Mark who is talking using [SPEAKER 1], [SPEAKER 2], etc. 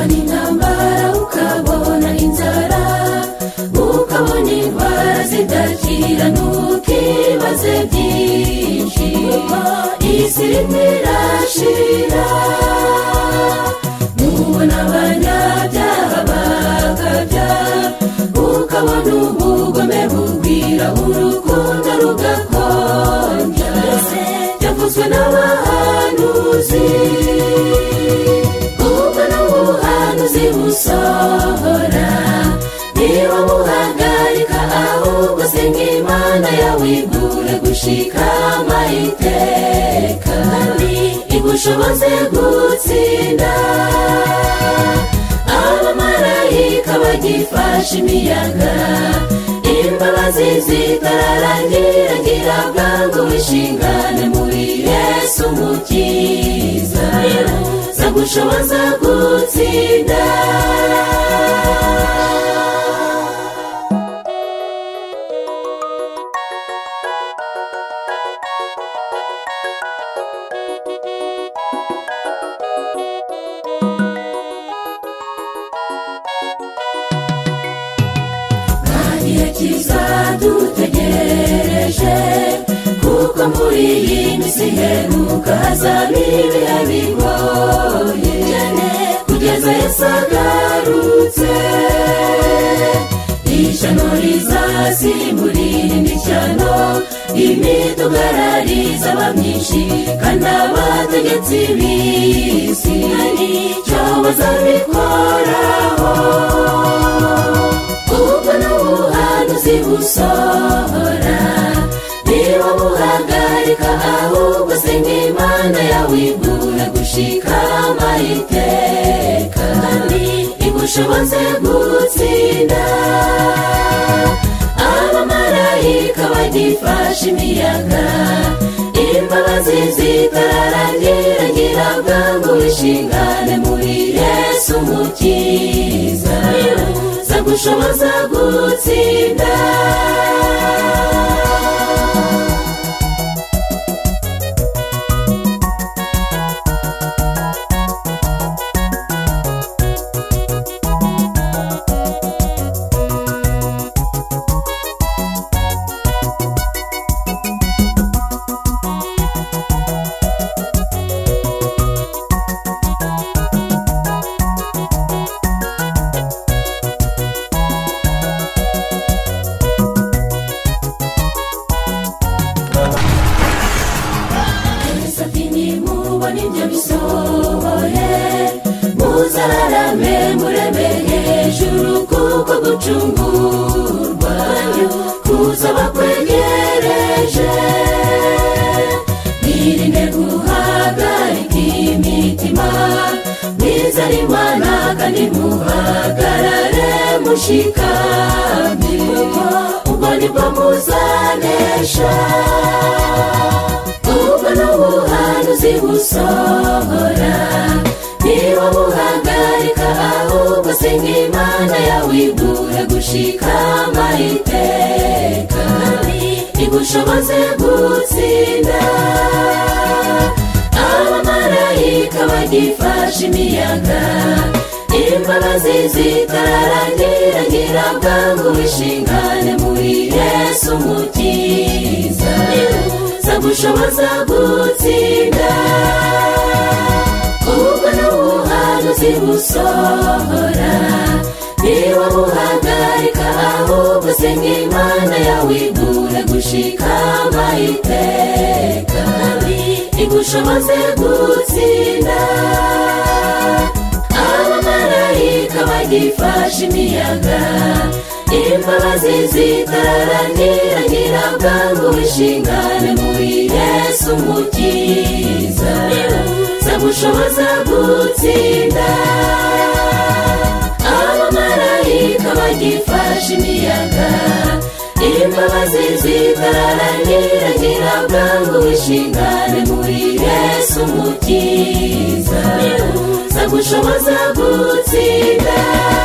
[SPEAKER 1] intambara ukabona inzara ukabona indwara zidakira ntukibaze byinshi isi irimo irashira nubona abanyabyaha bakabya ukabona ubugome bugwira urukundo rugakonja byavuzwe n'abahanuzi ubwo ni ubuhanuzi busohora niba buhagarika ahubwo senga imana yawe igure gushika amayiteka igushoboze gutsinda abamarayika bagifashe imiyaga imbabazi zitararangira ngira bwangu wishingane muri yesu umukiza zagushoboza gutsinda igihe kizadutegereje kuko muri iyi minsi iheruka hazaba ibihe bigoye kugeza yesu agarutse ishyano rizasimbura irindi shyano imitugararizaba abamyinshi kandi abategetsi b'isi nicyo bazabikoraho ubwo ni ubuhanuzi busohora niba buhagarika ahubwo senga imana yawe igure gushika amayiteka igushoboze gutsinda abamarayika bagifashe imiyaga imbabazi zitararangira ngira bwangu wishingane muri yesu umukiza zagushoboza gutsinda satini mubona ibyo bisohoye muzararame mureme hejuru kuko gucungurwa kuzaba kwegereje mwirinde guhagarika imitima mwizane imana kandi muhagarare mushikamye ubwo nibwo muzanesha ubwo ni ubuhanuzi busohora niba buhagarika ahubwo senga imana yawe igure gushika amayiteka igushoboze gutsinda abamarayika bagifashe imiyaga imbabazi zitararangira ngira bwangu wishingane muri yesu umukiza zagushoboza gutsinda ubwo ni ubuhanuzi busohora niba buhagarika ahubwo senga imana yawe igure gushika amayiteka igushoboze gutsinda abamarayika bagifashe imiyaga imbabazi zitararangira ngira bwangu wishingane muri yesu umukiza zagushoboza gutsinda abamarayika bagifashe imiyaga imbabazi zitararangira ngira bwangu wishingane muri yesu umukiza zagushoboza gutsinda